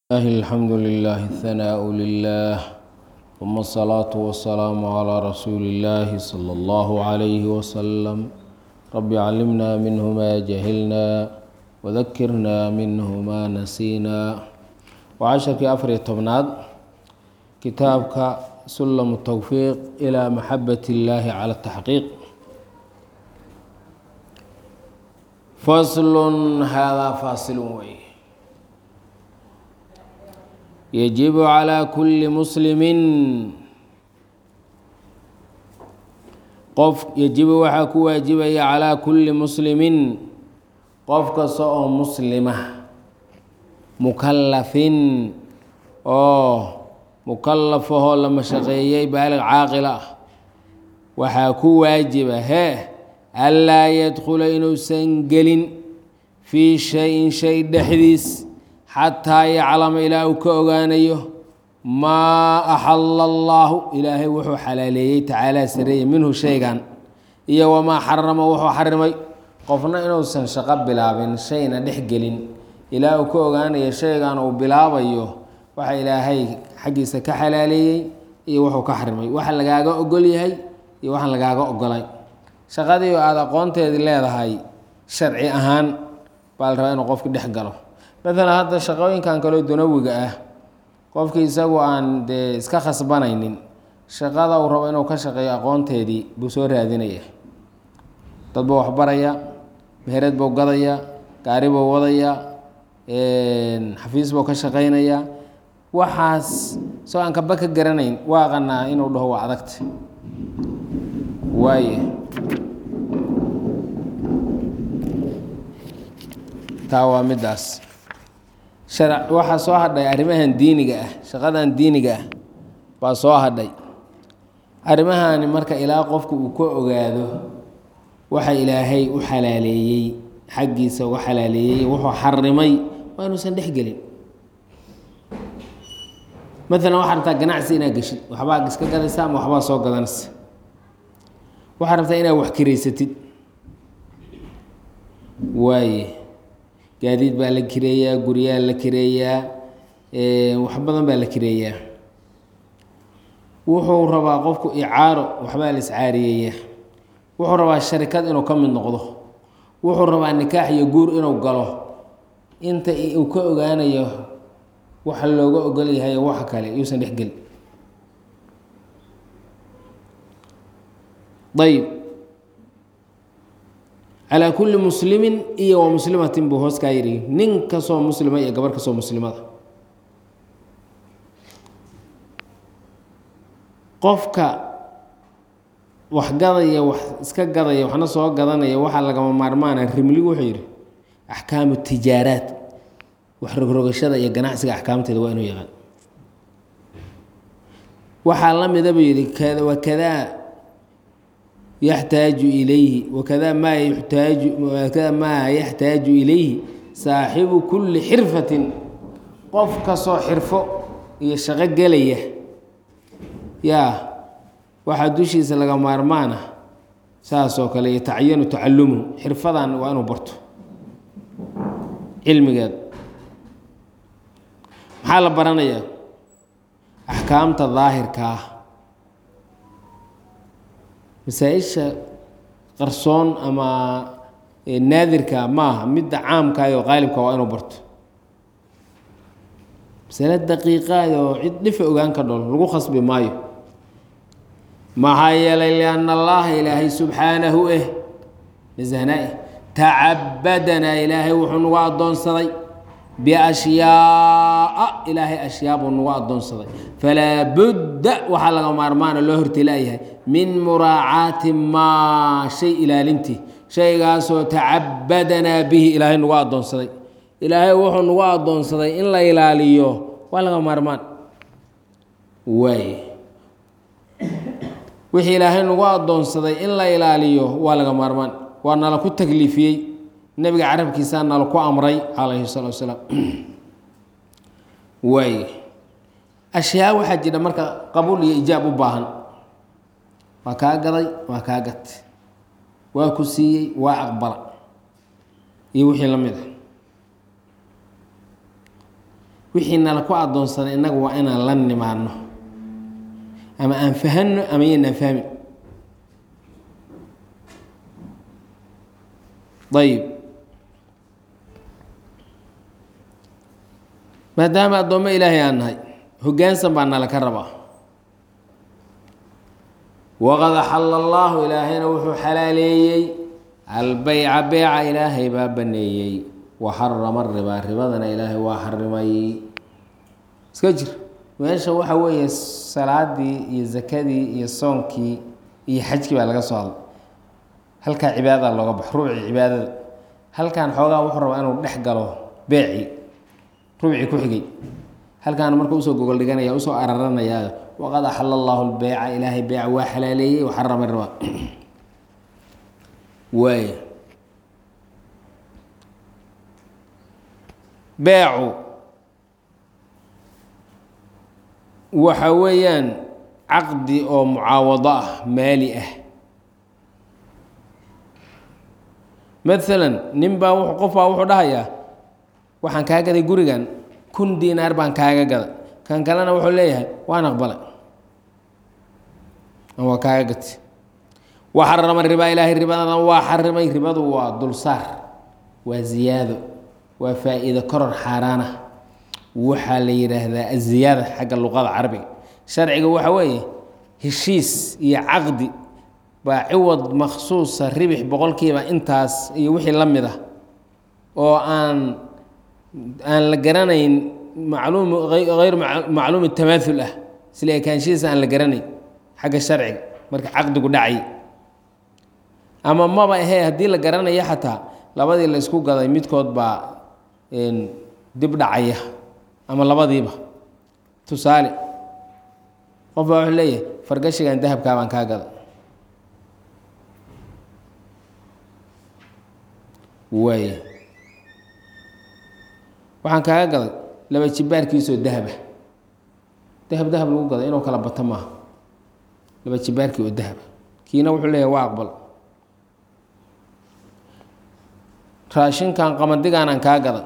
الله الحمد لله الثناء لله ثم الصلاة والسلام على رسول الله صلى الله عليه وسلم رب علمنا منه ما جهلنا وذكرنا منه ما نسينا وعشركii afar iyo tobnaad kitaabka سلم التوفيق إلى محبة الله على التحقيق فصل هذا فاصل wey يجب على كل مسلم qof يجب waxaa ku waajibaya calىa kuli muslimin qof kasta oo muslima mukalafin oo mukalafahoo la mashaqeeyey baalig caaqil ah waxaa ku waajiba hee anlaa yadkhula inuusan gelin fii shayin shay dhexdiis xataa yaclama ilaa uu ka ogaanayo maa axala allaahu ilaahay wuxuu xalaaleeyey tacaalaa sareeye minhu shaygan iyo wamaa xarama wuxuu xarimay qofna inuusan shaqo bilaabin shayna dhex gelin ilaa uu ka ogaanayo shaygan uu bilaabayo waxa ilaahay xaggiisa ka xalaaleeyey iyo wuxuu ka xarimay waxa lagaaga ogol yahay iyo waxaan lagaaga ogolay shaqadii aada aqoonteedii leedahay sharci ahaan baa la rabaa inuu qofki dhex galo maalan hadda shaqooyinkan kaleo dunawiga ah qofkii isagu aan dee iska khasbanaynin shaqada uu rabo inuu ka shaqeeyo aqoonteedii buu soo raadinaya dad buu waxbaraya mehered buu gadaya gaari buu wadaya xafiis buu ka shaqaynaya waxaas isagoo aan kaba ka garanayn waa aqanaa inuu dhaho waa adagta waaye taa waa middaas shar waxaa soo hadhay arrimahan diiniga ah shaqadan diiniga ah baa soo hadhay arrimahani marka ilaa qofku uu ka ogaado waxa ilaahay u xalaaleeyey xaggiisa uga xalaaleeyey wuxuu xarimay waa inuusan dhex gelin maalan waxaa rabtaa ganacsi inaad geshid waxbaa iska gadaysa ama waxbaa soo gadanaysa waxaa rabtaa inaad wax kiraysatid waaye gaadiid baa la kireeyaa guryaa la kireeyaa wax badan baa la kireeyaa wuxuu rabaa qofku icaaro waxbaa la iscaariyeeyaa wuxuu rabaa sharikad inuu ka mid noqdo wuxuu rabaa nikaax iyo guur inuu galo inta uu ka ogaanayo waxa looga ogol yahay waxa kale yuusan dhex gelin ayb calaa kulli muslimin iyo wa muslimatin buu hoos kaa yidhi nin kastoo muslima iyo gabar kastoo muslimada qofka wax gadaya wax iska gadaya waxna soo gadanaya waxaa lagama maarmaana rimli wuxuu yidhi axkaamu tijaaraat wax rogrogashada iyo ganacsiga axkaamteeda waa inuu yaqaan waxaa la mida buu yidhi wakadaa yaxtaaju ilayhi wakada maa yaxtaaju wakada maa yaxtaaju ilayhi saaxibu kulli xirfatin qof kastoo xirfo iyo shaqo gelaya yaa waxaa dushiisa laga maarmaana saasoo kale iyo tacyanu tacalumuhu xirfadan waa inuu barto cilmigeed maxaa la baranayaa axkaamta daahirka ah masaa-isha qarsoon ama naadirka maaha midda caamkaayoo qaalibka waa inuu barto masale daqiiqaayoo cid dhifa ogaan ka dhol lagu khasbi maayo maxaa yeelay lianna allaha ilaahay subxaanahu eh nasahnaa tacabadanaa ilaahay wuxuu nagu addoonsaday biashyaaa ilaahay ashyaa buu nagu addoonsaday falaa budda waxaa laga maarmaana loo hortilaayahay min muraacaati maa shay ilaalintii shaygaasoo tacabadanaa bihi ilaahay nagu addoonsaday ilaahay wuxuu nagu addoonsaday in la ilaaliyo waa laga maarmaan waay wixii ilaahay nagu addoonsaday in la ilaaliyo waa laga maarmaan waa nala ku takliifiyey nebiga carabkiisaa nala ku amray calayhi salatu wasalaam waay ashyaa waxaa jira marka qabuul iyo ijaab u baahan waa kaa gaday waa kaa gat waa ku siiyey waa aqbala iyo wixii la mid a wixii nala ku addoonsaday innagu waa inaan la nimaadno ama aan fahanno ama yaynaan fahmin ayib maadaama addoommo ilaahay aan nahay hoggaansan baa nala ka rabaa waqad axalla allaahu ilaahayna wuxuu xalaaleeyey albeyca beeca ilaahay baa baneeyey wa xarama ribaa ribadana ilaahay waa xarimay iska jir meesha waxa weeye salaadii iyo zakadii iyo soonkii iyo xajkii baa laga soo hadlay halkaa cibaadada looga baxo rubci cibaadada halkan xoogaa wuxuu rabaa inuu dhex galo beecii rubci ku xigay halkaan marka usoo gogol dhiganaya usoo araranaya waqad axala allahu lbeyca ilaahay beeca waa xalaaleeyey wa xarama riba waay beecu waxa weeyaan caqdi oo mucaawado ah maali ah maalan nin baa w qof baa wuxuu dhahayaa waxaan kaa gaday gurigan kun diinaar baan kaaga gaday kan kalena wuxuu leeyahay waan aqbalay waa kaaga gati wa xarama ribaa ilaahay ribadana waa xarimay ribadu waa dulsaar waa ziyaado waa faa-iido koror xaaraana waxaa la yidhaahdaa aziyaada xagga luqada carabiga sharciga waxa weeye heshiis iyo caqdi baa ciwad maksuusa ribix boqolkiiba intaas iyo wixii la mid ah oo aan aan la garanayn macluum hayr macluumi tamaaul ah isla ekaanshihiisa aan la garanayn xagga sharciga marka caqdigu dhacay ama maba ahee haddii la garanayo xataa labadii la isku gaday midkood baa dib dhacaya ama labadiiba tusaale qof baa wuxuu leeyahay fargashigan dahabkaa baan kaa gaday waaya waxaan kaaga gaday laba jibaarkiisoo dahaba dahab dahab lagu gaday inuu kala bato maaha laba jibaarkii oo dahaba kiina wuxuu leeyahay waa aqbal raashinkan qamadigaanaan kaa gaday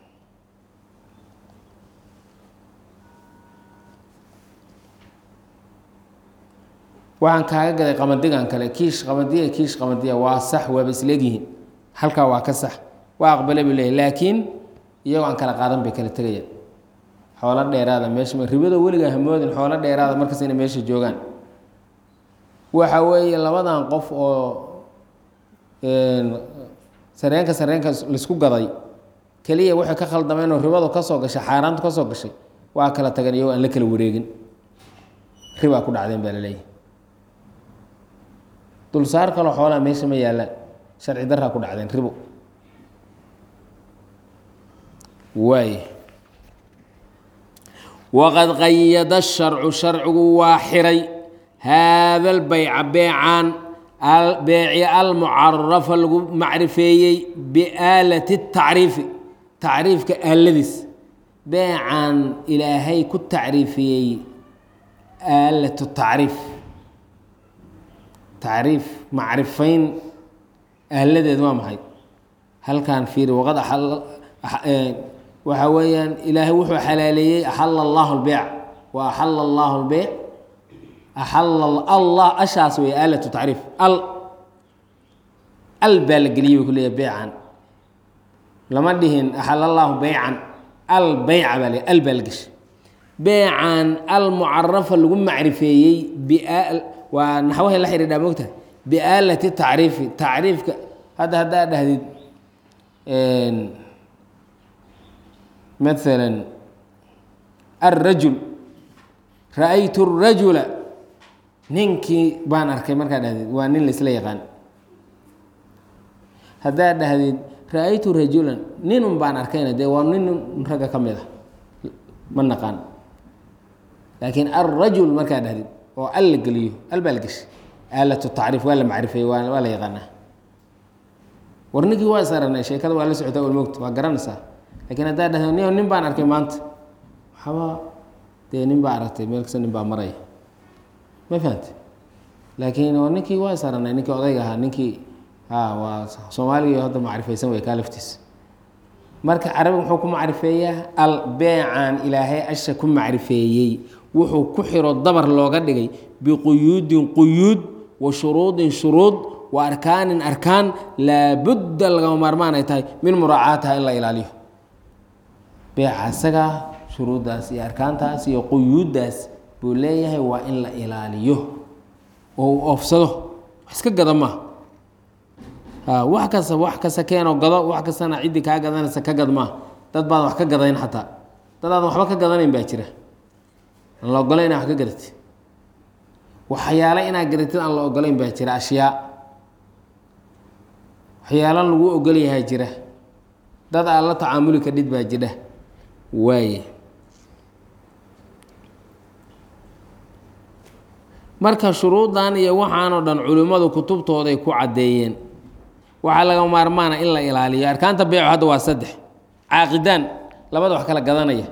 waxaan kaaga gaday qamadigan kale kiish qamadiya kiish qamadiya waa sax waaba isleegyihiin halkaa waa ka sax waa aqbale buu leeyahy laakiin iyagoo aan kala qaadan bay kala tegayaan xoolo dheeraada meesha ribado weligaa hamoodin xoolo dheeraada markas inay meesha joogaan waxa weeye labadan qof oo sareenka sareenka laisku gaday keliya waxay ka khaldameen oo ribadu ka soo gashay xaaraantu ka soo gashay waa kala tageen iyagoo aan la kala wareegin ribaa ku dhacdeen baa laleeyahy dulsaar kaloo xoolaa meesha ma yaallaan sharci daraa ku dhacdeen ribo waay waqad qayada sharcu sharcigu waa xiray haada lbayca beecaan beeci almucarafa lagu macrifeeyey biaalati tacriifi tacriifka aaladiis beecaan ilaahay ku tacriifiyey aalatu tacriif tacriif macrifayn ahladeed waa maxay halkan fiiri waqad waxa weeyaan ilaahay wuxuu xalaaleeyey axala allahu lbeyc wa axala allahu lbeyc axala allah ashaas wey aalatu tacriif al al baa la geliyey bay ku leeyahay beycan lama dhihin axala allahu beycan al beyca baa le al baa la geshay beycan al mucarafa lagu macrifeeyey waa naxwahay la xidhiidhaa mogtahay biaalati tacriifi tacriifka hadda haddaa dhahdid maala alrajul ra-aytu الrajula ninkii baan arkay markaa dhahdid waa nin laisla yaqaan haddaa dhahdid ra-aytu rajulan ninun baan arkayna dee waa nin ragga ka mid a ma naqaan laakiin alrajul markaa dhahdid oo al la geliyo al baa la geshay aalatu tacriif waa la macrifeeyey waa waa la yaqaanaa war ninkii waa is aragnay sheekada waa la socotaa walmogta waa garanaysaa lakiin haddaa dhahdo ni nin baan arkay maanta waxba dee nin baa aragtay meel kasta nin baa maraya ma fahamte laakiin oo ninkii waa is aragnay ninkii odayga ahaa ninkii a waa soomaaligii hadda macrifaysan way kaa laftiisa marka carabiga muxuu ku macrifeeyaa al beecan ilaahay asha ku macrifeeyey wuxuu ku xiro dabar looga dhigay biquyuudin quyuud wa shuruudin shuruud wa arkaanin arkaan laabudda lagama maarmaan ay tahay min muraacaatiha in la ilaaliyo beeca isagaa shuruuddaas iyo arkaantaas iyo quyuuddaas buu leeyahay waa in la ilaaliyo oo uu oofsado wax iska gada maaha wax kasta wax kasta keenoo gado wax kastana ciddii kaa gadanaysa ka gad maa dad baadan wax ka gadayn xataa dad aadan waxba ka gadanayn baa jira aan la ogolayn inaa wax ka gadatid waxyaalo inaad gadatid aan la ogolayn baa jira ashyaa waxyaalo lagu ogol yahaa jira dad aad la tacaamuli kadhid baa jidha waaye marka shuruuddan iyo waxaanoo dhan culimmadu kutubtooday ku caddeeyeen waxaa laga maarmaana in la ilaaliyo arkaanta beecu hadda waa saddex caaqidaan labada wax kala gadanaya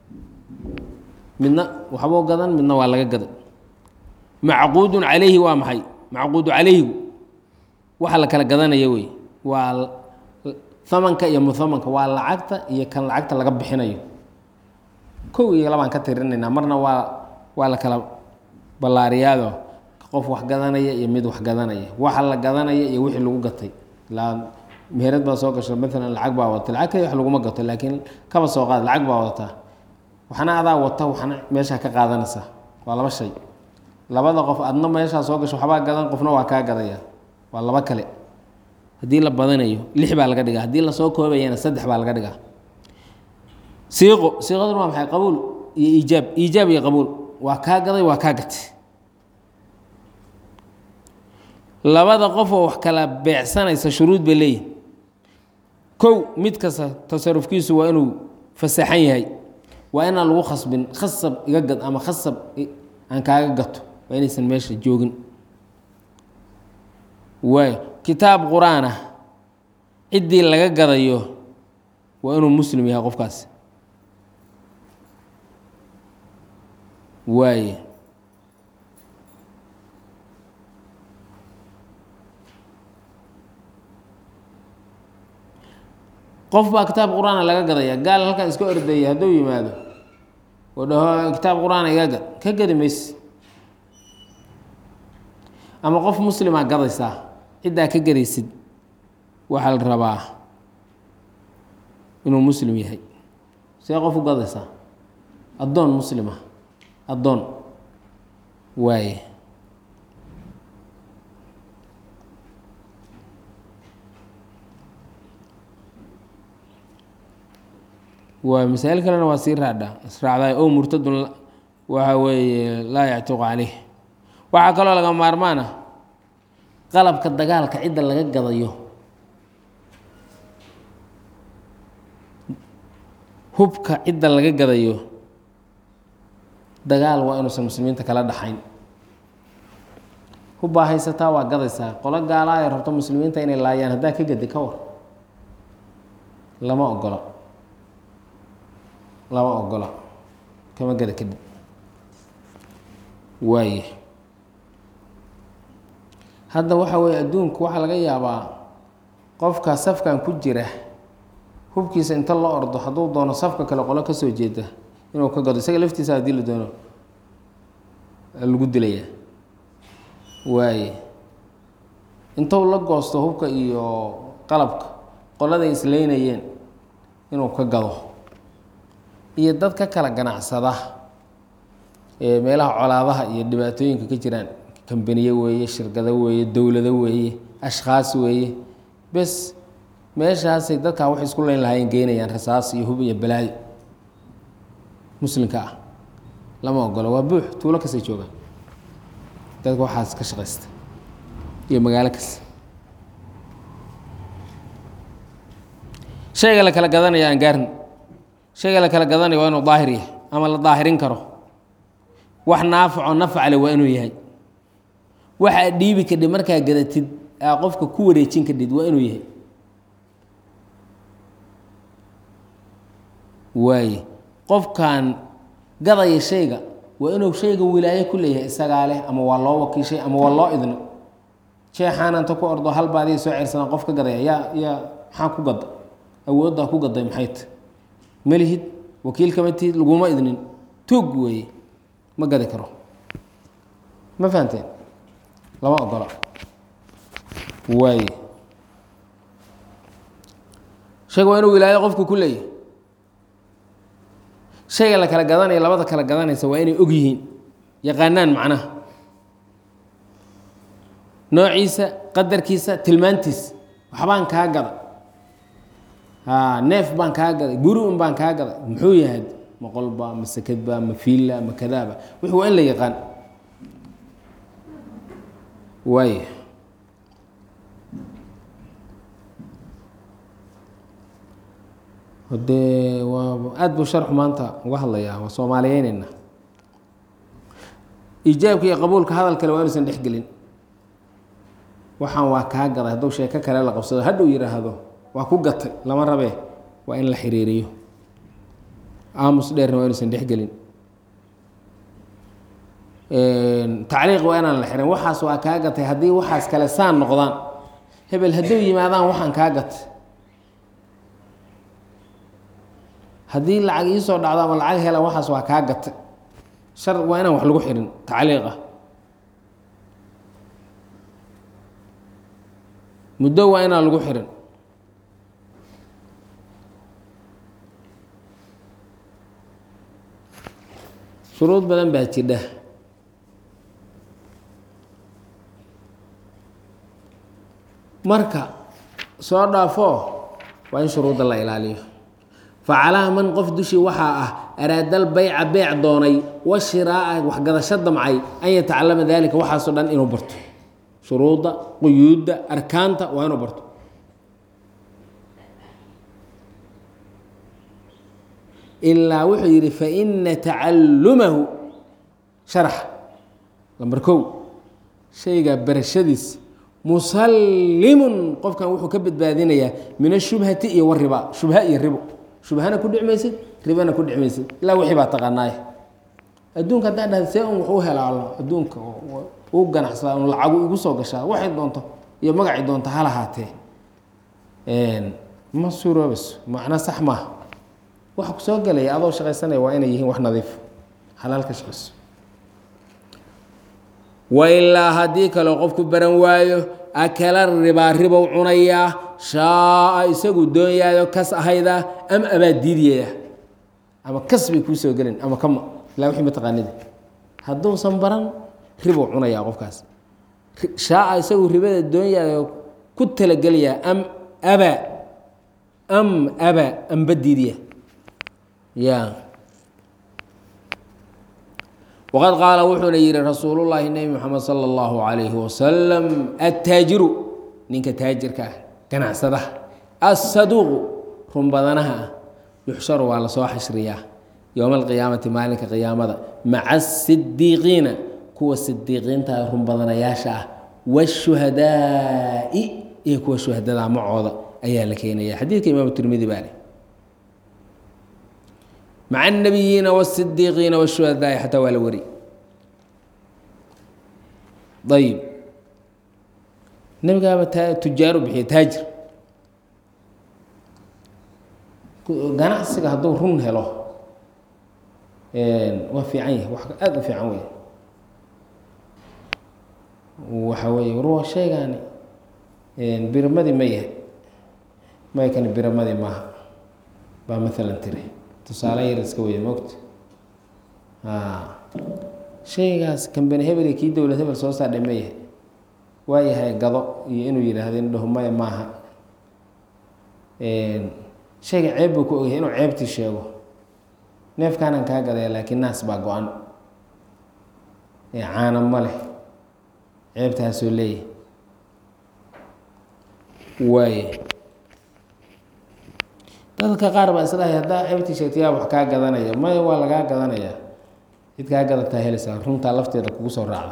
midna waxbuu gadan midna waa laga gadan macquudun calayhi waa maxay macquudu calayhigu waxa la kala gadanaya wey waa hamanka iyo muhamanka waa lacagta iyo kan lacagta laga bixinayo kow iyo labaan ka tirinaynaa marna waa waa la kala ballaariyaado qof wax gadanaya iyo mid wax gadanaya waxa la gadanaya iyo wixii lagu gatay ilaa meherad baa soo gasho maalan lacag baa wata lacag kali wax laguma gato laakiin kaba soo qaad lacag baa wadataa waxna adaa wata waxna meeshaa ka qaadanaysaa waa laba shay labada qof adna meeshaa soo gasho waxbaa gadan qofna waa kaa gadaya waa laba kale haddii la badanayo lix baa laga dhigaa haddii lasoo koobayana saddex baa laga dhigaa siiqo siiqaduna waa maxay qabuul iyo iijaab iijaab iyo qabuul waa kaa gaday waa kaa gatay labada qofoo wax kala beecsanaysa shuruud bay leeyihin kow mid kasta tasarufkiisu waa inuu fasaxan yahay waa inaan lagu khasbin khasab iga gad ama khasab aan kaaga gato waa inaysan meesha joogin waayo kitaab qur-aan ah ciddii laga gadayo waa inuu muslim yahay qofkaas waaye qof baa kitaab qur-aana laga gadaya gaal halkan iska ordaya hadduu yimaado oo dhaho kitaab qur-aana iga gad ka gadi mayse ama qof muslimaa gadaysaa ciddaa ka gadaysid waxaa la rabaa inuu muslim yahay see qof u gadaysaa addoon muslima addoon waaye waa masaa'il kalena waa sii raadha israacday o murtadun waxa weeye laa yactiqu caleyh waxaa kaloo laga maarmaan ah qalabka dagaalka cidda laga gadayo hubka cidda laga gadayo dagaal waa inuusan muslimiinta kala dhaxayn hubbaa haysataa waa gadaysaa qolo gaalaa ay rabto muslimiinta inay laayaan haddaa ka gadi ka war lama ogola lama ogola kama gada kadib waaye hadda waxa weeye adduunku waxaa laga yaabaa qofka safkan ku jira hubkiisa inta la ordo hadduu doono safka kale qolo ka soo jeeda inuu ka gado isaga laftiisa haddii la doono lagu dilayaa waaye intuu la goosto hubka iyo qalabka qoladay isleynayeen inuu ka gado iyo dad ka kala ganacsada ee meelaha colaadaha iyo dhibaatooyinka ka jiraan kambaniye weeye shirkado weeye dowlado weeye ashkhaas weeye bes meeshaasay dadkaa waxay isku leyn lahaayeen geynayaan rasaas iyo hub iyo balaayo muslimka ah lama ogolo waa buux tuulo kastay joogaan dadka waxaas ka shaqaysta iyo magaalo kasta shayga la kala gadanaya aan gaarin shayga la kala gadanaya waa inuu daahir yahay ama la daahirin karo wax naafico nafcale waa inuu yahay waxaa dhiibi kadhib markaa gadatid aa qofka ku wareejin kadhid waa inuu yahay waaye qofkan gadaya shayga waa inuu shayga wilaayo ku leeyahay isagaa leh ama waa loo wakiishay ama waa loo idno jeexaananta ku ordo hal baadiya soo ceersadaan qof ka gadaya yaa yaa maxaa ku gada awooddaa ku gaday maxayta malihid wakiil kama tihid laguma idnin tuug weeye ma gadi karo ma fahanteen lama ogola waay shayga waa inuu wilaayo qofku ku leeyahy shayga la kala gadanaya labada kala gadanaysa waa inay og yihiin yaqaanaan macnaha noociisa qadarkiisa tilmaantiisa waxbaan kaa gada haa neef baan kaa gaday guri un baan kaa gaday muxuu yahay ma qolba ma sekadba ma fiilla ma kadaaba wix waa in la yaqaan waay hadee waa aada buu sharxu maanta uga hadlayaa waa soomaaliyeyneyna iijaabka iyo qabuulka hadal kale waa inuusan dhexgelin waxaan waa kaa gaday hadduu sheeko kale la qabsado hadhuu yidhaahdo waa ku gatay lama rabee waa in la xiriiriyo aamus dheerna waa inuusan dhexgelin tacliiq waa inaan la xirin waxaas waa kaa gatay haddii waxaas kale saan noqdaan hebel hadduu yimaadaan waxaan kaa gatay haddii lacag iisoo dhacdo ama lacag helan waxaas waa kaa gatay shar waa inaan wax lagu xirin tacliiqa muddo waa inaan lagu xirin shuruud badan baa jidha marka soo dhaafo waa in shuruudda la ilaaliyo facalaa man qof dushii waxaa ah araadal bayca beec doonay wa shiraa'a waxgadasho damcay an yatacalama daalika waxaasoo dhan inuu barto shuruudda quyuudda arkaanta waa inuu barto ilaa wuxuu yidhi faina tacalumahu sharax lambar kow shayga barashadiis musallimun qofkan wuxuu ka badbaadinayaa min ashubhati iyo wariba shubha iyo ribo shubhana ku dhic maysid ribana ku dhic maysid ilaa wixii baa taqaanaay adduunka haddaa dhahda see un wax u helaalo adduunka u ganacsadaa un lacagu igu soo gashaa waxay doonto iyo magacay doonto ha lahaatee ma suuroobayso macna sax maaha waxa ku soo gelaya adoo shaqaysanaya waa inay yihiin wax nadiif xalaal ka shaqayso wailaa haddii kaleo qofku baran waayo akala ribaa ribow cunayaa shaaa isagu doonyaayo kas ahayda ama abaa diidiyaya ama kas bay kuu soo gelin ama kama ilaa wixii mataqaanidi hadduusan baran ribow cunayaa qofkaas shaaa isagu ribada doonyaayo ku talagelayaa am abaa am abaa amba diidiya ya wqad qaala wuxuuna yihi rasuul llaahi nebi moxamed salى اllahu alayhi wasalam attaajiru ninka taajirka ah ganacsadaha assaduuqu run badanaha ah yuxsharu waa lasoo xashriyaa yowma alqiyaamati maalinka qiyaamada maca asidiiqiina kuwa sidiiqiinta run badanayaasha ah wاshuhadaa'i iyo kuwa shuhadada macooda ayaa la keenaya xadiidka imaam tirmidi baa leh maca الnabiyiina wالsidiiqiina wالshuhadaai xataa waa la wari ayib nebigaaba tujaaru bixiya taajir ganacsiga hadduu run helo waa fiican yahay wax aada u fiican wey waxa weeye war shaygaani biramadii ma yahay maykani biramadii maaha baa maalan tiri tusaale yar iska weya mogta shaygaas kambani hebel iyo kii dowlad hebel soo saardhay ma yahay waa yahay gado iyo inuu yidhaahdo in dhaho maya maaha shayga ceeb buu ku ogyahay inuu ceebtii sheego neefkaanaan kaa gadaya laakiin naas baa go-an caana ma leh ceebtaasoo leeyahay waaye dadka qaar baa isdhahay haddaa ceebtii sheegtay yaa wax kaa gadanaya maya waa lagaa gadanayaa cid kaa gadataa helaysaa runtaa lafteeda kugu soo raacda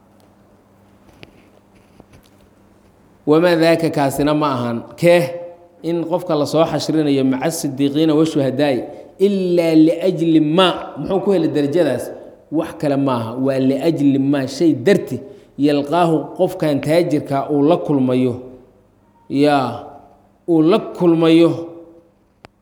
wamaa daaka kaasina ma ahan kee in qofka lasoo xashrinayo maca sidiiqiina washuhadaai ilaa liajli maa muxuu ku helay darajadaas wax kale maaha waa liajli maa shay darti yalqaahu qofkan taajirka uu la kulmayo yaa uu la kulmayo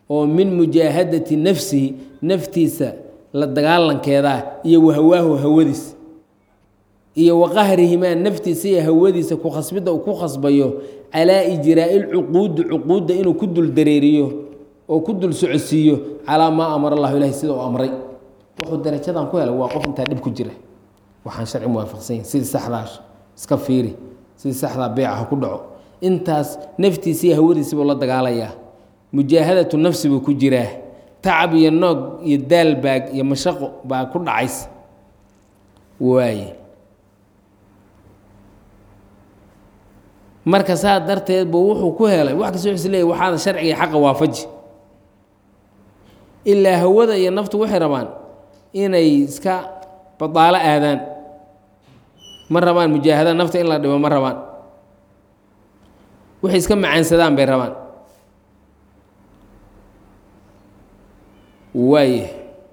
oo min mujaahadati nafsihi naftiisa la dagaalankeedaa iyo wahawaahu hawadiis iyo waqahrihimaa naftiisa iyo hawadiisa ku khasbidda uu ku khasbayo calaa ijraa'i lcuquudi cuquudda inuu ku dul dareeriyo oo ku dul socodsiiyo calaa maa amara allahu ilahi sida uu amray wuxuu darajadan ku helay waa qof intaa dhib ku jira waxaan sharci muwaafaqsan yahin sidii saxdaa iska fiiri sidii saxdaa beeca ha ku dhaco intaas naftiisa iyo hawadiisa buu la dagaalayaa mujaahadatu nafsi buu ku jiraa tacab iyo noog iyo daalbaag iyo mashaqo baa ku dhacaysa waaye marka saa darteed buu wuxuu ku helay wax kasta is leeyay waxaada sharciga iyo xaqa waafaji ilaa hawada iyo naftu waxay rabaan inay iska badaalo aadaan ma rabaan mujaahada nafta in la dhibo ma rabaan waxay iska macaansadaan bay rabaan waaye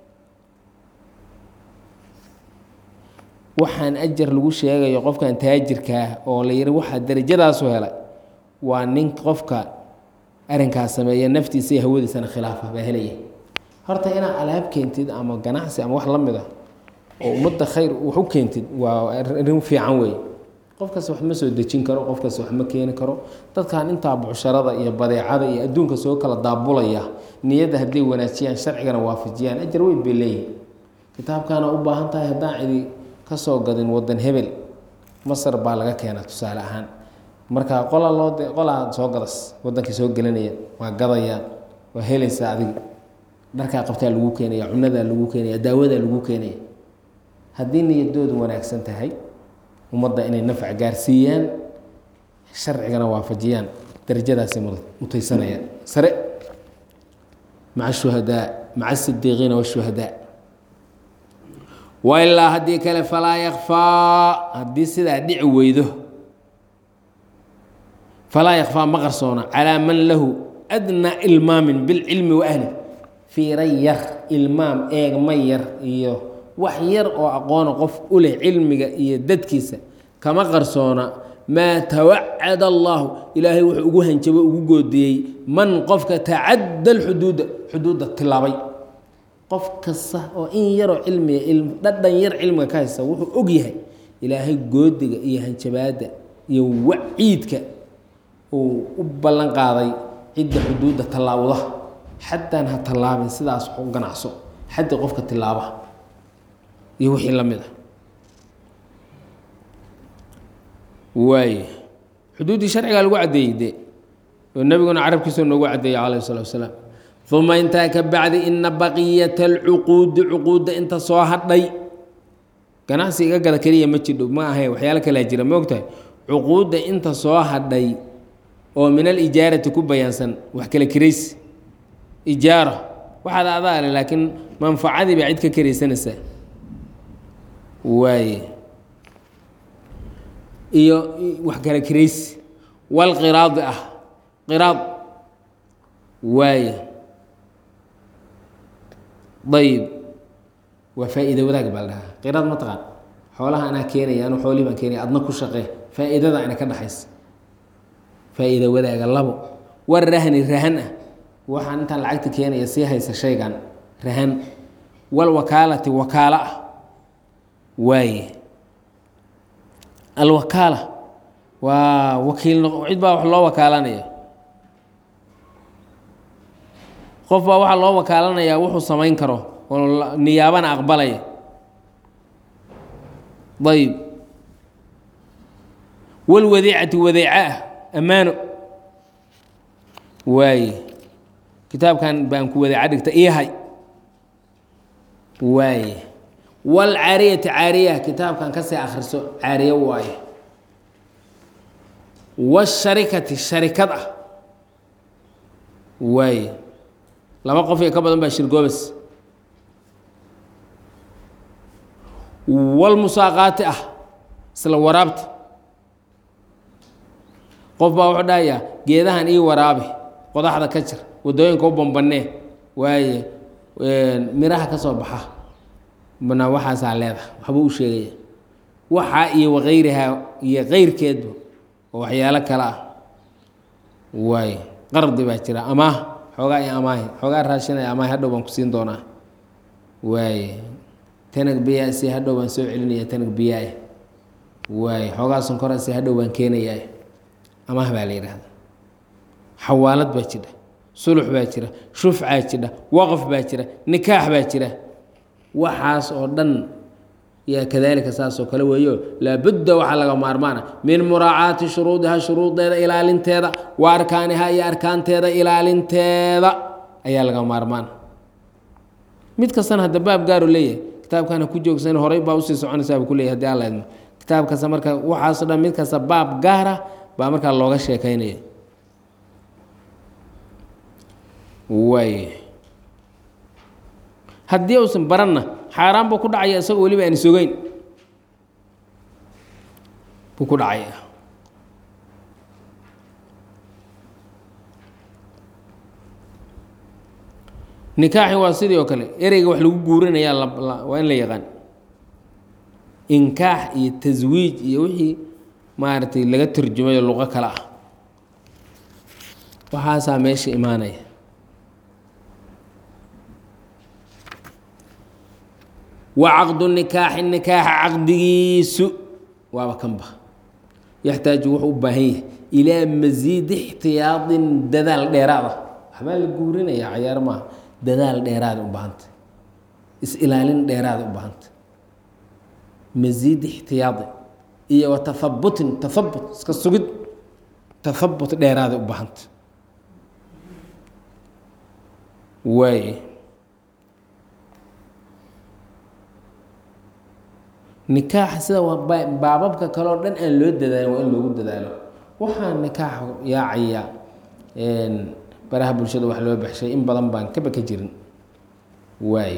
waxaan ajar lagu sheegayo qofkan taajirkaa oo la yihi waxaa darajadaasu helay waa nin qofka arrinkaas sameeya naftiisa iyo hawadiisana khilaafa baa helaya horta inaad alaab keentid ama ganacsi ama wax la mid a oo ummadda khayr wax u keentid waa arrin fiican weeye qofkaas wax ma soo dejin karo qofkaas wax ma keeni karo dadkan intaa bucsharada iyo badeecada iyo adduunka soo kala daabulaya niyadda hadday wanaajiyaan sharcigana waafajiyaan ajar weyn bay leeyihin kitaabkaana u baahan tahay haddaan cidi kasoo gadin wadan hebel masar baa laga keenaa tusaale ahaan marka qola loo qolaa soo gadas wadankii soo gelinaya waa gadayaan waa helaysaa adiga dharkaa qabtaa lagu keenaya cunadaa lagu keenaya daawadaa lagu keenaya haddii niyadoodu wanaagsan tahay ummadda inay nafc gaarsiiyaan sharcigana waafajiyaan darajadaasay mutaysanayaan sare maca shuhadaa maca sidiiqiina washuhadaa wailaa haddii kale falaa yakfaa haddii sidaa dhici weydo falaa yakfaa ma qarsoona calaa man lahu adnaa ilmaamin bilcilmi wa ahli fiira yar ilmaam eegma yar iyo wax yar oo aqoona qof u leh cilmiga iyo dadkiisa kama qarsoona maa tawacada allahu ilaahay wuxuu ugu hanjabo ugu goodiyey man qofka tacadda alxuduuda xuduudda tilaabay qof kasta oo in yaroo cilmiga dhadhan yar cilmiga ka haysta wuxuu og yahay ilaahay goodiga iyo hanjabaadda iyo waciidka uu u ballan qaaday cidda xuduudda tallaawda xataan ha tallaabin sidaas u ganacso xaddi qofka tilaaba iyo wixii la mid a waaye xuduuddii sharcigaa lagu caddeeyey de oo nebiguna carabkiisa noogu caddeeyey calayhi salatu wasalaam uma intaa ka bacdi ina baqiyata alcuquudi cuquudda inta soo hadhay ganacsi iga gada keliya ma jidho ma ahay waxyaalo kalaa jira ma ogtahay cuquudda inta soo hadhay oo min alijaarati ku bayaansan wax kala kiraysi ijaara waxaad adaale laakiin manfacadii baa cid ka karaysanaysaa waaye iyo wax kala kiraysi walqiraadi ah qiraad waaye ayib waa faa-iida wadaag baa la dhahaa qiraad ma taqaan xoolaha anaa keenaya anu xoolihii baan keenaya adna ku shaqee faa-iidada ana ka dhaxaysa faa-iida wadaaga labo war rahni rahan ah waxaan intaan lacagta keenaya sii haysa shaygan rahan wal wakaalati wakaalo ah waaye alwakaala waa wakiil cid baa wax loo wakaalanaya qof baa waxaa loo wakaalanayaa wuxuu samayn karo oo niyaabana aqbalaya ayb walwadiicati wadeeca ah ammaano waaye kitaabkan baan ku wadeeca dhigta iyahay waaye walcaariyati caariya kitaabkan kasii akhriso caariye waaye washarikati sharikad ah waaye laba qof iyo ka badan baa shirgoobas walmusaaqaati ah isla waraabta qof baa wuxuu dhahayaa geedahan ii waraabi qodaxda ka jir waddooyinka u bambanee waaye miraha ka soo baxa bana waxaasaa leedaha waxbuu u sheegaya waxaa iyo wakayrihaa iyo keyrkeedba oo waxyaalo kale ah waaye qardi baa jira amaah xoogaa i amaahi xoogaa raashinaya amaahi hadhow baan ku siin doonaa waaye tanag biyaa si hadhow baan soo celinaya tanag biyaa waaye xoogaa sonkora si hadhow baan keenayaa amaah baa la yidhaahda xawaalad baa jira sulux baa jira shufcaa jira waqf baa jira nikaax baa jira waxaas oo dhan yaa kadaalika saasoo kale weeyo laabudda waxaa laga maarmaana min muraacaati shuruudiha shuruudeeda ilaalinteeda wa arkaaniha iyo arkaanteeda ilaalinteeda ayaa laga maarmaana mid kastana hadda baab gaaru leeyahay kitaabkana ku joogsan horay baa usii soconaysaa buu kuleyahy hadii alla idmo kitaab kasta marka waxaaso dhan mid kasta baab gaara baa markaa looga sheekaynaya waay haddii uusan baranna xaaraan buu ku dhacaya isagoo weliba aan sogeyn buu ku dhacaya nikaaxi waa sidii oo kale ereyga wax lagu guurinayaa waa in la yaqaan inkaax iyo taswiij iyo wixii maaragtay laga turjumayo luqo kale ah waxaasaa meesha imaanaya wa caqdu nikaaxi nikaaxa caqdigiisu waaba kanba yaxtaaju wuxuu u baahan yahay ilaa masiidi ixtiyaadin dadaal dheeraada waxbaa la guurinaya cayaar maaha dadaal dheeraada u baahanta is-ilaalin dheeraada u baahanta masiid ixtiyaadi iyo wa tahabutin tahabut iska sugid tahabut dheeraada u baahanta waay nikaaxa sida waa baababka kale oo dhan aan loo dadaalin waa in loogu dadaalo waxaa nikaaxa yaacaya baraha bulshada wax loo baxshay in badan baan kaba ka jirin waay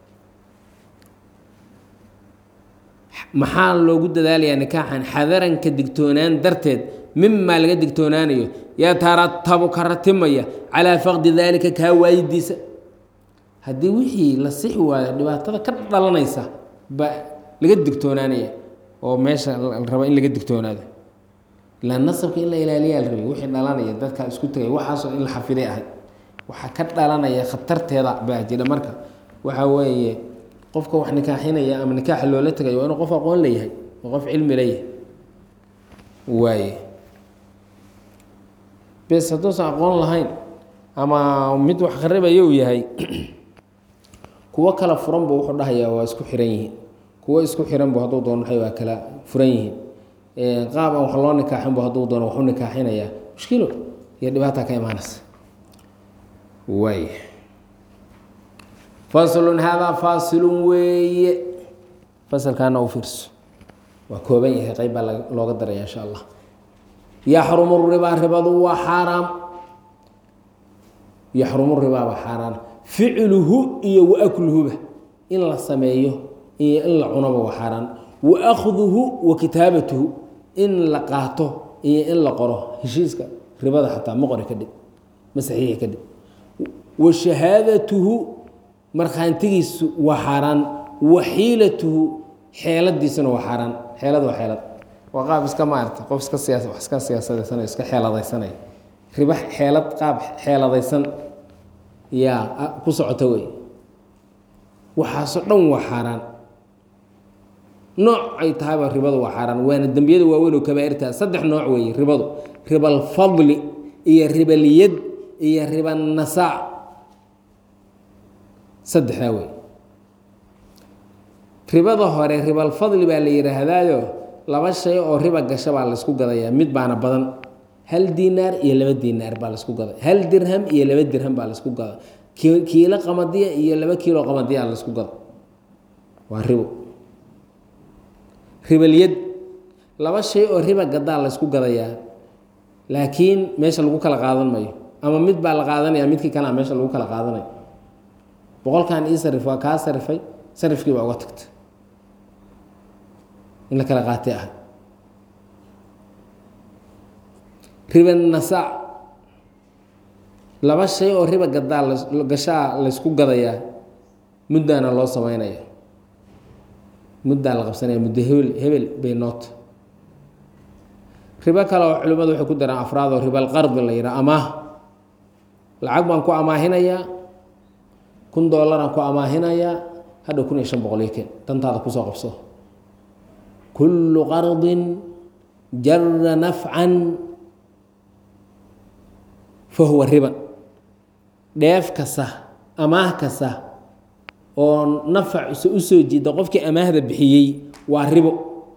maxaa loogu dadaalayaa nikaaxan xadaranka digtoonaan darteed mimaa laga digtoonaanayo yataratabu ka ratimaya calaa faqdi daalika kaa waayidiisa haddii wixii la sixi waayo dhibaatada ka dhalanaysa ba laga digtoonaanaya oo meesha la rabo in laga digtoonaado ilaa nasabka in la ilaaliyaa la rabay wixii dhalanaya dadka isku tagay waxaasoo in la xafiday ahay waxaa ka dhalanaya khatarteeda baa jira marka waxaa weeye qofka wax nikaaxinaya ama nikaaxa loola tagayo waa inuu qof aqoon leeyahay oo qof cilmi leeyahay waaye bes hadduusan aqoon lahayn ama mid wax kharibaya uu yahay kuwo kala furan buu wuxuu dhahayaa waa isku xiran yihiin kuwo isku xiran bu hadduu doono waa kala furan yihiin qaab aan wax loo nikaaxin bu hadduu doono waxu nikaaxinayaa mushkilo iyo dhibaata ka imaanaysa waay faslun haadaa faasilun weeye fasalkaana u fiirso waa kooban yahay qeyb baa looga daraya insha allah yaxrumu ribaa ribadu waa xaaraam yaxrumu ribaa waa xaaraan ficluhu iyo waakluhuba in la sameeyo iyo in la cunaba waa xaaraan wa akhduhu wa kitaabatuhu in la qaato iyo in la qoro heshiiska ribada xataa ma qori kadhib ma saxiixi kadhib wa shahaadatuhu markhaantigiisu waa xaaraan wa xiilatuhu xeeladiisuna waa xaaraan xeelad waa xeelad waa qaab iska maarata qof iska siyaa wax iska siyaasadaysanay iska xeeladaysanay riba xeelad qaab xeeladaysan yaa ku socota wey waxaasoo dhan waa xaaraan nooc ay tahayba ribadu waa xaaraan waana dembiyada waaweyn oo kabaairta saddex nooc weeye ribadu ribalfadli iyo ribalyad iyo ribanasaac saddexdaa wey ribada hore ribalfadli baa la yidhaahdaayo laba shay oo riba gasha baa laysku gadayaa mid baana badan hal dinaar iyo laba dinaar baa laysku gada hal dirham iyo laba dirham baa laysku gada kiilo qamadiya iyo laba kiilo qamadiya laysku gada waa ribo ribalyad laba shay oo riba gadaa laysku gadayaa laakiin meesha lagu kala qaadan mayo ama mid baa la qaadanaya midkii kalea meesha lagu kala qaadanayo boqolkan ii sarif waa kaa sarifay sarifkii baa uga tagta in la kala qaatay ah riba nasaac laba shay oo riba gadaa gashaa laysku gadayaa muddaana loo sameynaya muddaa la qabsanaya muddo hebel hebel bay noota ribo kale oo culimmadu waxay ku daraan afraad oo ribal qardi la yidhaha amaah lacag baan ku amaahinayaa kun doolaraan ku amaahinayaa hadhow kun iyo shan boqol iyo ken dantaada kusoo qabso kullu qardin jara nafcan fa huwa riban dheef kasta amaah kasta oo nafac u soo jiida qofkii amaahda bixiyey waa ribo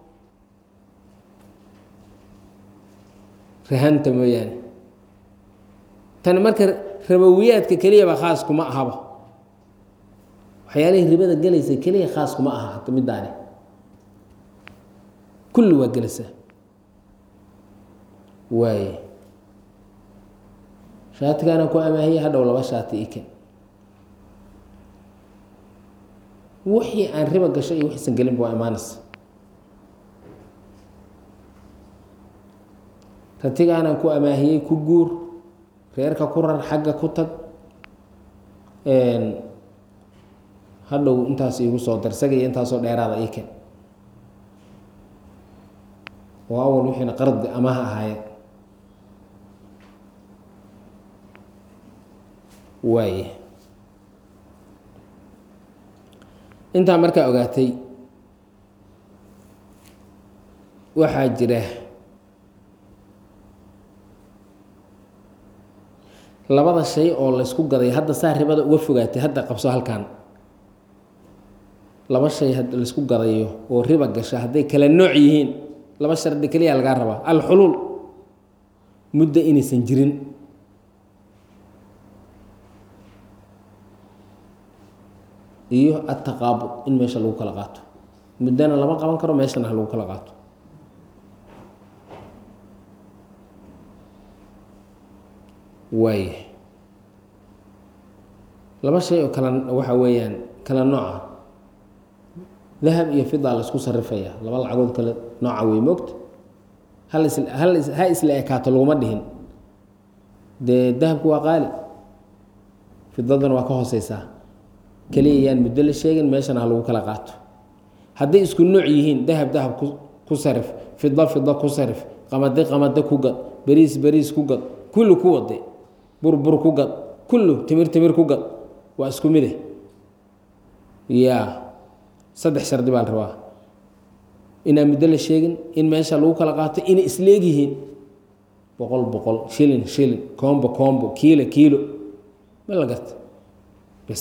rahanta mooyaane tani marka rabowiyaadka keliyaba khaas kuma ahaba waxyaalihii ribada gelaysa keliya khaas kuma aha hata middaani kulli waa gelaysaa waaye shaatigaana ku amaahiya hadhow laba shaati iken wixii aan riba gasho iyo wixiisan gelinba waa imaanaysa ratigaanaan ku amaahiyey ku guur reerka ku rar xagga ku tag hadhow intaas iigu soo dar isaga iyo intaasoo dheeraada ii ken oo awal wixiina qardi amaha ahaayeen waaye intaa markaa ogaatay waxaa jira labada shay oo laysku gaday hadda saa ribada uga fogaatay hadda qabso halkan laba shay had laysku gadayo oo riba gasha hadday kala nooc yihiin laba shardi keliya lagaa rabaa alxuluul muddo inaysan jirin iyo ataqaabud in meesha lagu kala qaato muddana lama qaban karo meeshana ha lagu kala qaato waaya laba shay oo kala waxa weeyaan kala nooca dahab iyo fida la isku sarifaya laba lacagood kale nooca wey moogta hal is hal is ha isla ekaato laguma dhihin dee dahabku waa qaali fidadana waa ka hooseysaa keliya yaan muddo la sheegin meeshana ha lagu kala qaato hadday isku nooc yihiin dahab dahab ku ku sarif fida fida ku sarif qamade qamade ku gad beriis beriis ku gad kulli ku wade burbur ku gad kullu timir timir ku gad waa isku mide ya saddex shardi baa la rabaa inaan muddo la sheegin in meesha lagu kala qaato inay isleeg yihiin boqol boqol shilin shilin koombo koombo kiilo kiilo ma la garta bes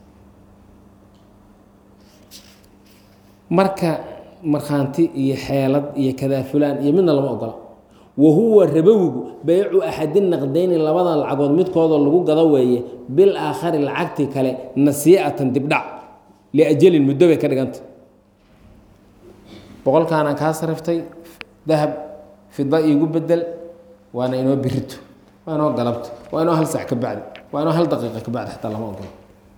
marka markhaanti iyo xeelad iyo kadaa fulaan iyo midna lama ogola wa huwa rabowigu beycu axadi naqdayni labada lacagood midkoodoo lagu gado weeye bil aakhari lacagtii kale nasiicatan dibdhac liajalin muddo bay ka dhiganta boqolkaanaan kaa sariftay dahab fida iigu bedel waana inoo birito waa inoo galabto waa inoo hal sac ka bacdi waa inoo hal daqiiqa ka bacdi xataa lama ogolo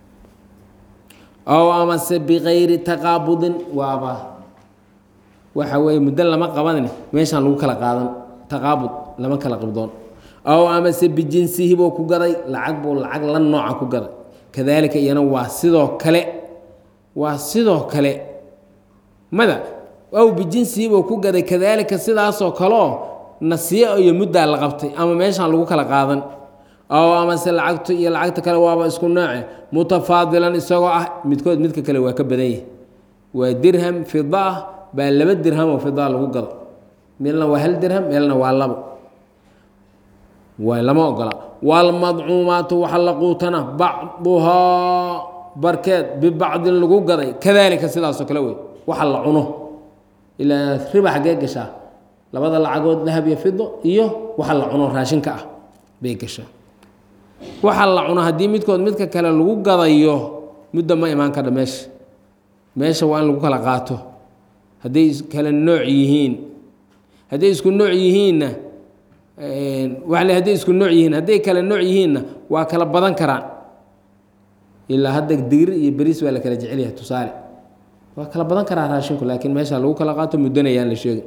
ow amase bikayri taqaabudin waaba waxa weeye muddo lama qabanin meeshaan lagu kala qaadan taqaabud lama kala qibdoon ow amase bijinsihi buu ku gaday lacag buu lacag la nooca ku gaday kadaalika iyana waa sidoo kale waa sidoo kale mada ow bijinsihi buu ku gaday kadaalika sidaasoo kaleo nasiyo iyo muddaa la qabtay ama meeshaan lagu kala qaadan ow amase lacagtu iyo lacagta kale waaba isku nooce mutafaadilan isagoo ah midkood midka kale waa ka badan yahi waa dirham fida ah baa laba dirham oo fidaa lagu gado meelna waa hal dirham meelna waa labo waa lama ogola waalmadcuumaatu waxa la quutana bacduhaa barkeed bibacdin lagu gaday kadaalika sidaasoo kale wey waxa la cuno ilaa riba xaggee gashaa labada lacagood dahab iyo fido iyo waxa la cuno raashinka ah bay gashaa waxa la cuno haddii midkood midka kale lagu gadayo muddo ma imaan kadha meesha meesha waa in lagu kala qaato hadday kala nooc yihiin hadday isku nooc yihiinna waa le hadday isku nooc yihiin hadday kala nooc yihiinna waa kala badan karaan ilaa hadda digir iyo beriis waa la kala jecel yahay tusaale waa kala badan karaa raashinku laakiin meesha lagu kala qaato muddona yaan la sheegin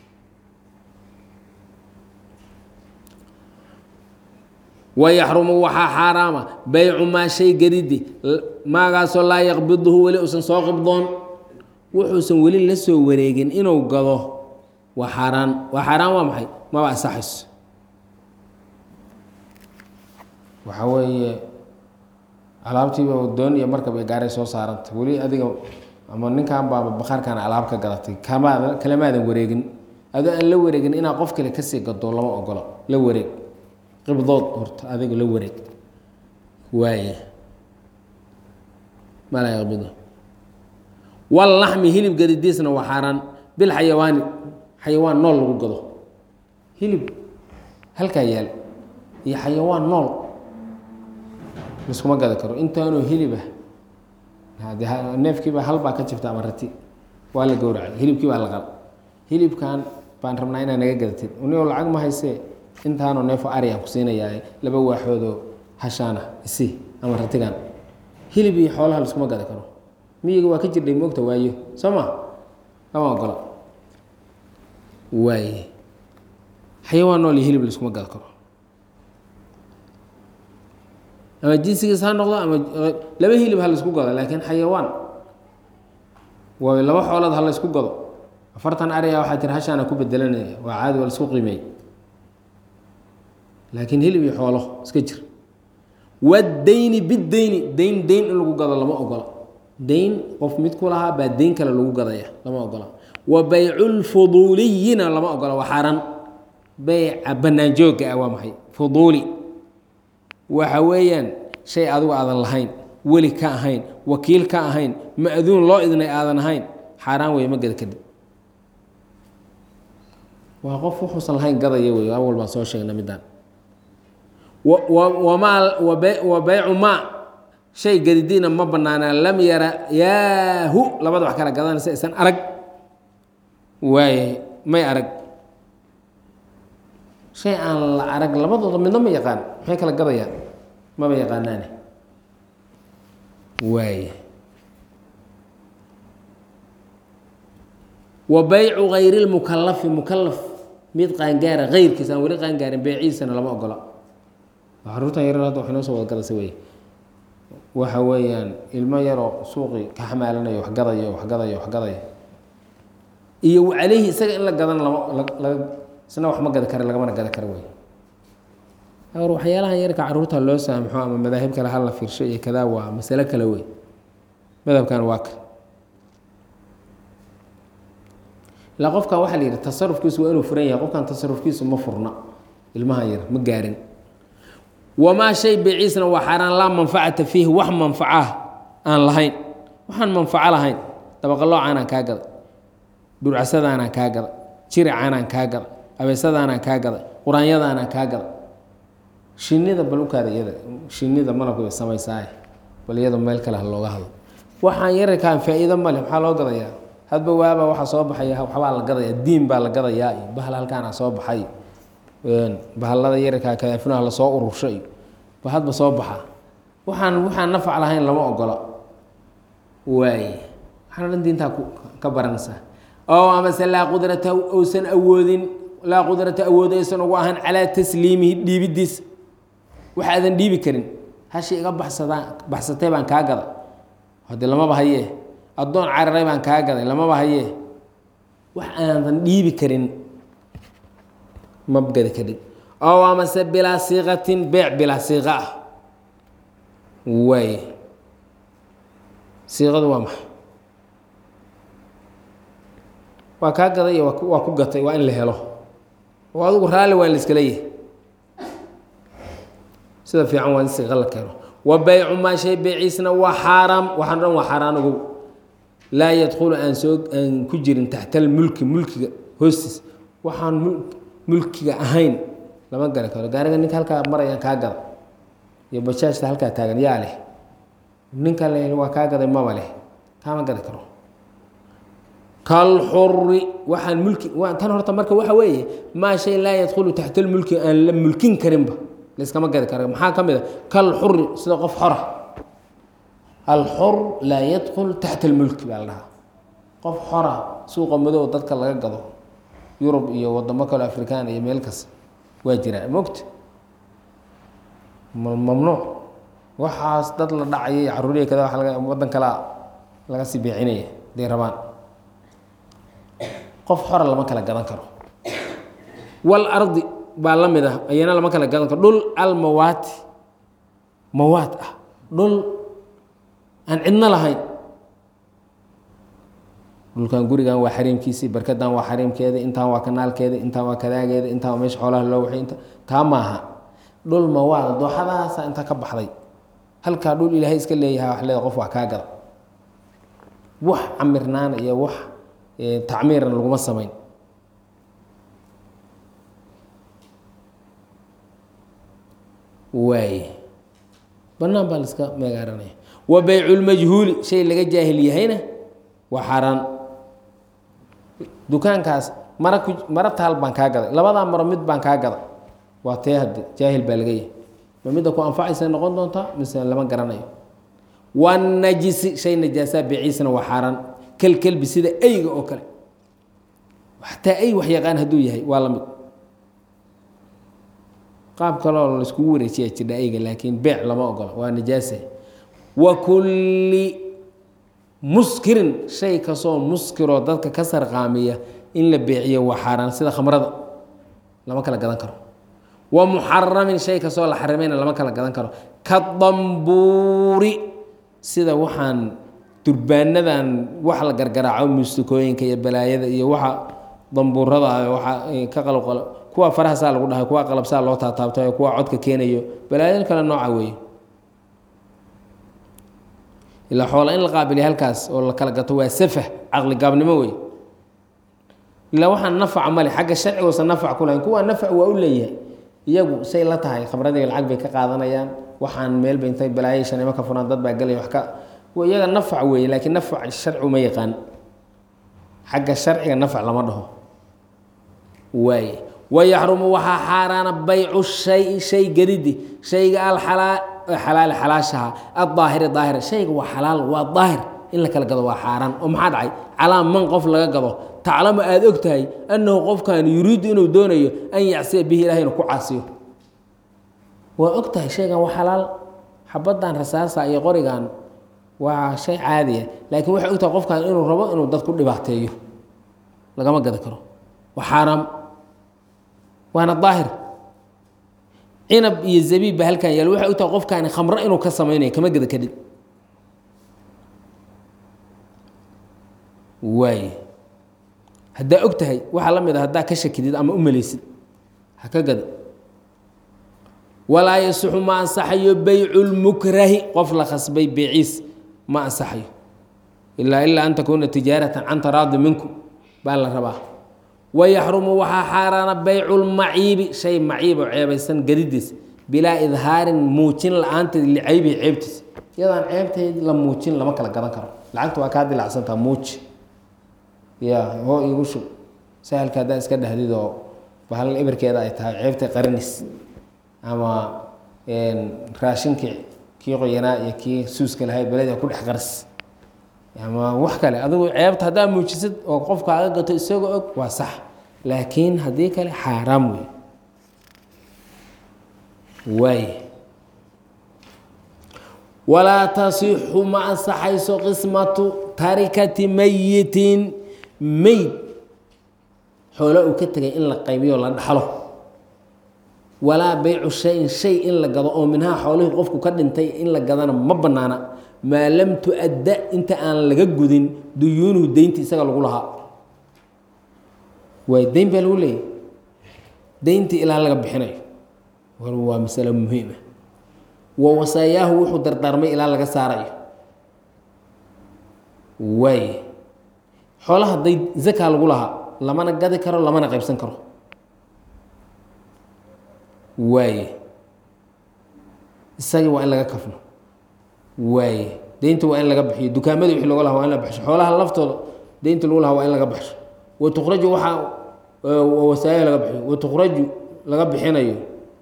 wayaxrumu waxaa xaaraama baycu maa shay gadidi maagaasoo laa yaqbiduhu weli uusan soo qibdoon wuxuusan weli la soo wareegin inuu gado waa xaaraan waa xaaraan waa maxay maba asaxayso waxaa weeye alaabtiiba doon iyo markab iyo gaaray soo saaranta weli adiga ama ninkan baaba bakhaarkan alaab ka gadatay kamaada kalamaadan wareegin adoo aan la wareegin inaa qof kale kasii gado lama ogola la wareeg qibdood horta adiga la wareeg waaye malaa yaqbido wallaxmi hilib gadidiisna waa xaaraan bil xayawaani xayawaan nool lagu gado hilib halkaa yaal iyo xayawaan nool liskuma gadi karo intaanoo hilibah neefkiiba halbaa ka jibta ama rati waa la gowracay hilibkii baa la qal hilibkan baan rabnaa inaa naga gadatid unio lacag ma haysee intaanoo neefo ariyan ku siinayaa laba waaxoodoo hashaana isi ama ratigan hilib iyo xoolaha liskuma gadi karo miyiga waa ka jirdhay moogta waayo soo ma lama ogola waaye xayawaan nool iyo hilib liskuma gadi karo ama jinsigiis ha noqdo ama laba hilib ha laisku gado laakiin xayawaan waa laba xoolood ha laysku gado afartan ariya waxaa tiri hashaana ku bedelanaya waa caadi waa laisku qiimeey laakiin hilib iyo xoolo iska jir wadayni bidayni dayn dayn in lagu gado lama ogola dayn qof mid ku lahaa baa dayn kale lagu gadaya lama ogola wa bayculfuduuliyina lama ogola waa xaaraan beyca banaanjoogga ah waa maxay fuduuli waxa weeyaan shay adigu aadan lahayn weli ka ahayn wakiil ka ahayn ma-duun loo idnay aadan ahayn xaaraan wey ma gada kadib waa qof wuxuusan lahayn gadaya wey awal baan soo sheegna midaan wamaa wa beycu maa shay gadidiina ma banaanaa lam yara yaahu labada wax kala gadanaysa isan arag waaye may arag shay aan la arag labadooda midna ma yaqaan maxay kala gadayaan maba yaqaanaane waaya wa baycu hayri lmukalafi mukalaf mid qaangaara heyrkiisa aan weli qaangaarin beeciisana lama ogola caruurtan yarar hadda waxay noo soo wada gadaysa wey waxa weeyaan ilmo yaroo suuqii ka xamaalanayo wax gadaya wax gadaya wax gadaya iyo caleyhi isaga in la gadan lama laga isna wax ma gadi kara lagamana gadi kara wey or waxyaalahan yarka caruurta loo saamxo ama madaahib kale hala fiirsho iyo kadaa waa masalo kale wey madhabkan waa kan ilaa qofkan waxaa la yidhi tasarufkiisu waa inuu furan yahay qofkan tasarufkiisu ma furna ilmahan yar ma gaarin wamaa shay beeciisna waa xaaraan laa manfacata fiihi wax manfacaah aan lahayn waxaan manfaco lahayn dabaqaloocaanaan kaa gaday dhurcasadaanaan kaa gaday jiricaanaan kaa gaday abeesadaanaan kaa gaday quraanyadaanaan kaa gaday shinida bal ukaada iyada shinida malabka bay samaysaaye bal iyada meel kale ha looga hadlo waxaan yararkaan faa-iido male maxaa loo gadayaa hadba waaba waxaa soo baxaya waxbaa la gadayaa diin baa la gadayaa iyo bahal halkaana soo baxay bahalada yararkaa kadaafunaha lasoo urursho iyo ba hadba soo baxa waxaan waxaan nafac lahayn lama ogola waaye waxaana dhan diintaa ka baranaysaa oo amase laa qudrata uusan awoodin laa qudrata awood aysan ugu ahaan calaa tasliimihi dhiibidiisa waxa aadan dhiibi karin hashi iga baxsadaan baxsatay baan kaa gaday hadee lamaba hayee addoon cararay baan kaa gaday lamaba hayee wax aadan dhiibi karin ma gadi karin oo amase bilaa siiqatin beec bilaa siiqa ah waay siiqadu waa maxay waa kaa gaday iyo waa ku gatay waa in la helo oo adigu raalli waa in la iska leeyahay sida fiican waa in siiqa la keeno wa baycu maa shay beyciisna waa xaaraam waxaan dhan waa xaaraan ogow laa yadkhulu aan soo aan ku jirin taxta almulki mulkiga hoostiis waxaan mulkiga ahayn lama gari karo gaariga ninka halkaa marayaan kaa gada iyo bajaajta halkaa taagan yaa leh ninka le waa kaa gaday maba leh kaama gadi karo kalxuri waxaan mulki tan horta marka waxa weeye maa shay laa yadkhulu taxta almulki aan la mulkin karinba layskama gadi kara maxaa ka mid a kalxuri sida qof xora alxur laa yadkul taxta almulki baa la dhahaa qof xora suuqa madow dadka laga gado yurub iyo wadamo kale afrikaan iyo meel kas waa jiraa mogta mamnuuc waxaas dad la dhacaya iyo caruuriya kada waa laga wadan kalea laga sii beecinaya haday rabaan qof xora lama kala gadan karo wal ardi baa la mid ah ayana lama kala gadan karo dhul almawaati mawaad ah dhul aan cidno lahayn dhulkan gurigan waa xariimkiisii barkadan waa xariimkeeda intaan waa kanaalkeeda intaan waa kadaageeda intaan waa meesha xoolaha loo waxay inta taa maaha dhul mawaada dooxadaasa inta ka baxday halkaa dhul ilaahay iska leeyaha wax leeda qof waa kaa gada wax camirnaana iyo wax tacmiirna laguma samayn waaye banaan baa laiska meegaaranaya wa beyculmajhuuli shay laga jaahil yahayna waa xaaraan dukaankaas mara ku mara taal baan kaa gaday labadaa maro mid baan kaa gaday waa tee hadde jaahil baa laga yahay ma midda ku anfacaysa noqon doontaa mise lama garanayo wanajisi shay najaasaa beeciisana waa xaaraan kelkelbi sida eyga oo kale xataa ey wax yaqaan hadduu yahay waa la mid qaab kaloo laiskugu wareejiyaa jirdha eyga laakiin beec lama ogola waa najaasa wa kulli muskirin shay kastoo muskiroo dadka ka sarqaamiya in la beeciyo waa xaaraan sida khamrada lama kala gadan karo wa muxaramin shay kastoo la xarimayna lama kala gadan karo ka dambuuri sida waxaan durbaanadan wax la gargaraaco mustikooyinka iyo balaayada iyo waxa dambuurada waxa ka qalqal kuwa farahasaa lagu dhahay kuwa qalabsaa loo taataabtayo kuwa codka keenayo balaayo kale nooca weeye ilaa xoola in la qaabiliya halkaas oo la kala gato waa safah caqli gaabnimo wey ilaa waxaan nafaca male xagga sharcigoosa nafac ku lahayn kuwa nafac waa u leeyahay iyagu say la tahay khamradiga lacag bay ka qaadanayaan waxaan meelba intay balaayo shanimo ka furaan dad baa gelaya wax ka iyaga nafac weeye laakiin nafac sharci ma yaqaan xagga sharciga nafac lama dhaho waaye wayaxrumu waxaa xaaraana baycu shay shay gadidi shayga alxalaa xalaali xalaashaha adaahiri daahira shayga waa xalaal waa daahir in la kala gado waa xaaraan oo maxaa dhacay calaa man qof laga gado taclamu aada og tahay annahu qofkan yuriidu inuu doonayo an yacsiya bihi ilahay inuu ku caasiyo waa og tahay shaygan waa xalaal xabaddan rasaasa iyo qorigan waa shay caadiya laakiin waxay og tahay qofkan inuu rabo inuu dad ku dhibaateeyo lagama gadi karo waa xaaraam waana daahir cinab iyo zabiib ba halkan yaal waxay og tahay qofkaani khamro inuu ka samaynayo kama geda kadhib waaye haddaa og tahay waxaa la mid a haddaa ka shakidid ama u maleysid ha ka gada walaa yasixu ma ansaxayo beycu lmukrahi qof la khasbay beeciis ma ansaxayo ilaa ilaa an takuuna tijaaratan can taraadi minkum baa la rabaa wayaxrumu waxaa xaaraana beycu lmaciibi shay maciib oo ceebaysan gadidiis bilaa idhaarin muujin la-aanteed licaybihi ceebtiisa iyadaan ceebteed la muujin lama kala gadan karo lacagta waa kaa dilacsantaa muuji ya hoo igu shub sahalka haddaa iska dhahdid oo bahal ibirkeeda ay tahay ceebtay qarinis ama raashinkii kii qoyanaa iyo kii suuska lahayd beleda ku dhex qaris ama wax kale adigu ceebta haddaa muujisid oo qofkaaga gato isagoo og waa sax laakiin haddii kale xaaraam wey waay walaa tasixu ma ansaxayso qismatu tarikati mayitin meyd xoolo uu ka tegay in la qaybiyo la dhaxlo walaa beycu shayin shay in la gado oo minhaa xoolihii qofku ka dhintay in la gadana ma banaana maa lam tu-adda inta aan laga gudin duyuunuhu deynti isaga lagu lahaa waay deyn baa lagu leeyahy deyntii ilaa laga bixinayo war waa masalo muhiima wa wasaayaahu wuxuu dardaarmay ilaa laga saarayo waay xoolaha day zakaa lagu lahaa lamana gadi karo lamana qaybsan karo waaye isagii waa in laga kafno waaye deynta waa in laga bixiyo dukaamadii wixii loga laha waa in la baxsho xoolaha laftooda deynta lagu lahaa waa in laga baxsho wa tukraju waxaa wasaaya laga bixiyo wa tukraju laga bixinayo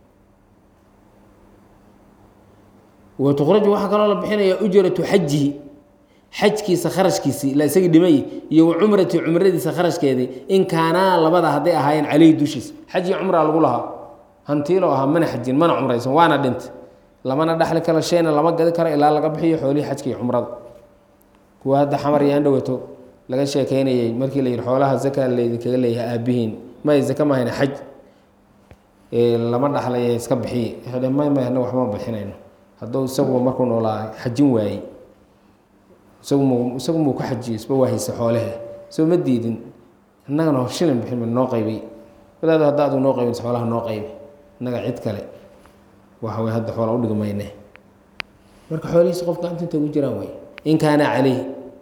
wa tukraju waxaa kaloo la bixinaya ujratu xajihi xajkiisa kharashkiisii ila isagii dhimay iyo wa cumrati cumradiisa kharashkeedii in kaanaa labada hadday ahaayeen caleyhi dushiisa xaj iyo cumraa lagu lahaa hantiilo ahaa mana xajin mana cumraysan waana dhintay lamana dhaxli karo shayna lama gadi karo ilaa laga bixiyo xoolihii xajka iyo cumrada kuwa hadda xamar iyo andhowato laga sheekeynayey markii la yihi xoolaha zaka laydinkaga leeyahay aabihiin may zaka mahayna xaj lama dhaxlaya iska bixiye may may anaga waxma bixinayno hadduu isaguba markuu noolaa xajin waayey isagu mu isagu muu ka xajiyo isba waa haysa xoolahe isba ma diidin innagana shilin bixin ma noo qaybay wadaado hadda aduu noo qaybin xoolaha noo qaybi innaga cid kale waxa way hadda xoola udhigi mayne marka xoolihiisa qof gacanta inta ugu jiraan way in kaana caleyh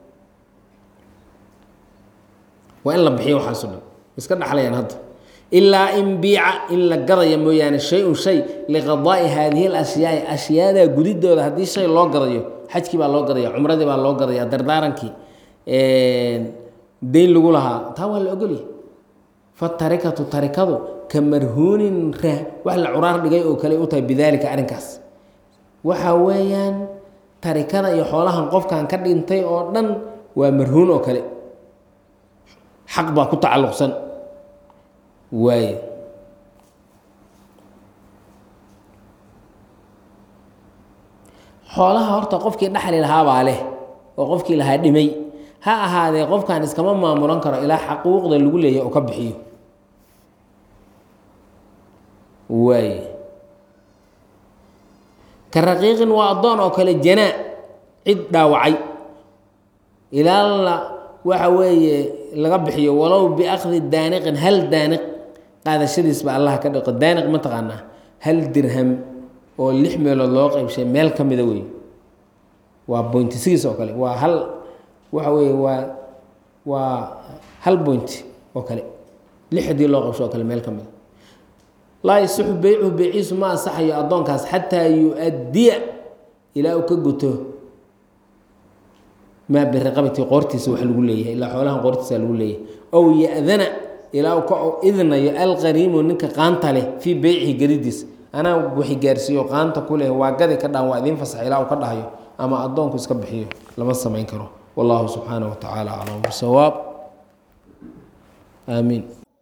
waa in la bixiyo waxaaso dhan iska dhaxlayaan hadda ilaa in biica in la gadaya mooyaane shay-un shay liqadaa'i haadihi alashyaai ashyaadaa gudidooda haddii shay loo gadayo xajkii baa loo gadaya cumradii baa loo gadaya dardaarankii deyn lagu lahaa taa waa la ogolyahy fatarikatu tarikadu ka marhuunin ra wax la curaar dhigay oo kale u tahay bidaalika arrinkaas waxa weeyaan tarikada iyo xoolahan qofkan ka dhintay oo dhan waa marhuun oo kale xaq baa ku tacalluqsan waaye xoolaha horta qofkii dhaxli lahaabaa leh oo qofkii lahaa dhimay ha ahaadee qofkan iskama maamulan karo ilaa xaquuqda lagu leeyahy oo ka bixiyo waaye ka raqiiqin waa addoon oo kale janaa cid dhaawacay ilaa la waxa weeye laga bixiyo walow biakdi daaniqin hal daaniq qaadashadiis ba allah ka dhiqo daaniq ma taqaanaa hal dirham oo lix meelood loo qeybshay meel ka mida wey waa bointi sigiis oo kale waa hal waxa weeye waa waa hal bointi oo kale lix haddii loo qeybsho oo kale meel ka mida laa yasixu beycuhu beyciisu ma ansaxayo addoonkaas xataa yu-addiya ilaa uu ka guto maa biraqabati qoortiisa wax lagu leeyahay ilaa xoolahan qoortiisa lagu leeyahay ow ya-dana ilaa uu ka idnayo alqariimu ninka qaanta leh fii beycihi gadidiisa anaa waxi gaarsiiyo qaanta ku leh waa gadi ka dhaan waa idiin fasax ilaa uu ka dhahayo ama addoonku iska bixiyo lama samayn karo wallahu subxaanaه wa tacaala aclam bisawaab aamiin